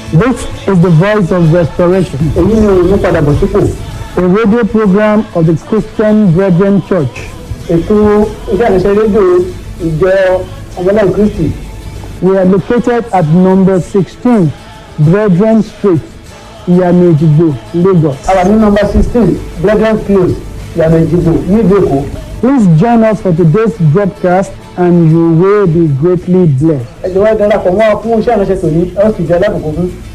This is the voice of restoration, èyí ni òun padà bọ̀ sípò a radio program of the Christian Brethren Church, ètò iṣẹ́ àṣẹ rédíò ìjọ ọmọlẹ́yìn kristi We are located at number 16, Brethren Street, Iyamejigbo, Lagos. a wà ní nọmba sixteen brethren close yàrá ìdìbò nílùú èkó Please join us for today's broadcast and you will be greatly blessed. ẹ jọ̀wọ́ ẹ darapọ̀ mọ́ wa fún iṣẹ́ àṣẹ tòní ẹ ó sì jẹ́ alábùkún fún